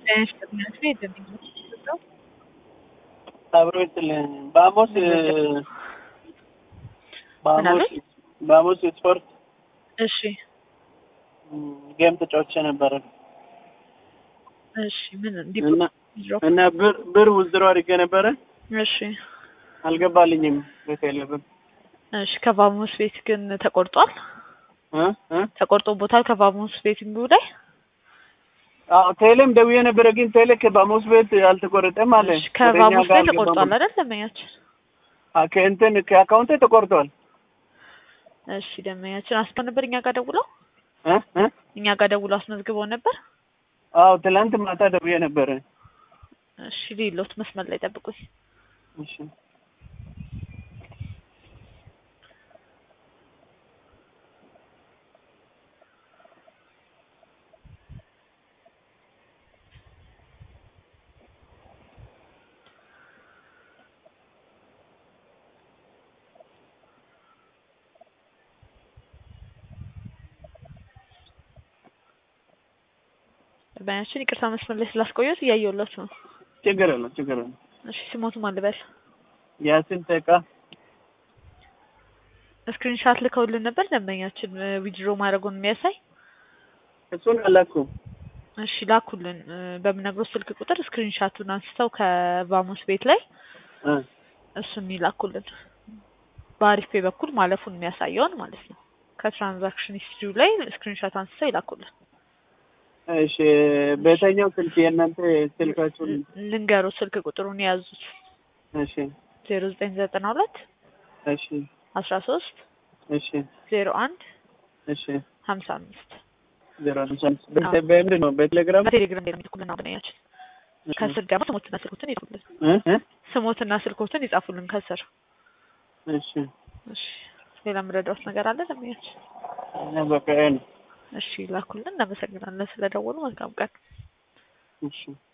አብሮ ይስጥልኝ። በሐሙስ በሐሙስ በሐሙስ ስፖርት እሺ ጌም ተጫውቼ ነበረ እሺ ምን እንዲ እና እና ብር ብር ውዝድሮ አድርጌ ነበረ እሺ አልገባልኝም። ቤት የለብም እሺ ከቫሞስ ቤት ግን ተቆርጧል እ እ ተቆርጦቦታል ከቫሞስ ቤት እንዲሁ ላይ አዎ ቴሌም ደውዬ ነበረ፣ ግን ቴሌ ከባሞስ ቤት አልተቆረጠም አለ። እሺ ከቫሞስ ቤት ተቆርጧል አይደል ደንበኛችን አ ከእንትን ከአካውንቴ ተቆርጧል። እሺ ደንበኛችን አስበው ነበር እኛ ጋር ደውለው እ እ እኛ ጋር ደውለው አስመዝግበው ነበር አዎ ትላንት ማታ ደውዬ ነበረ። እሺ ሌሎት መስመር ላይ ጠብቁኝ እሺ ደንበኛችን ይቅርታ መስመር ላይ ስላስቆየሁት እያየሁለት ነው ችግር የለም ችግር የለም። እሺ ስሞቱ ማን ልበል ያሲን ተቃ ስክሪንሻት ልከውልን ነበር ደንበኛችን ዊድሮ ማድረጉን የሚያሳይ እሱን አላኩም። እሺ ላኩልን እ በምነግሮት ስልክ ቁጥር ስክሪንሻቱን አንስተው ከቫሞስ ቤት ላይ እ እሱን ይላኩልን በአሪፍ ፔ በኩል ማለፉን የሚያሳየውን ማለት ነው ከትራንዛክሽን ሂስትሪው ላይ ስክሪንሻት አንስተው ይላኩልን እሺ በየትኛው ስልክ የእናንተ ስልካችሁን? ልንገሩ ስልክ ቁጥሩን የያዙት እሺ ዜሮ ዘጠኝ ዘጠና ሁለት እሺ አስራ ሶስት እሺ ዜሮ አንድ እሺ ሀምሳ አምስት ዜሮ አምሳ አምስት በ- በምንድን ነው በቴሌግራም በቴሌግራም የሚልኩልን አብነኛችን ከስር ደግሞ ስሞትና ስልኮትን ይጽፉልን እ እ ስሞትና ስልኮትን ይጻፉልን ከስር እሺ እሺ ሌላ የምረዳውት ነገር አለ ደንበኛችን እና በቃ ይሄ ነው። እሺ ላኩልን እናመሰግናለን ስለደወሉ መልካም ቀን እሺ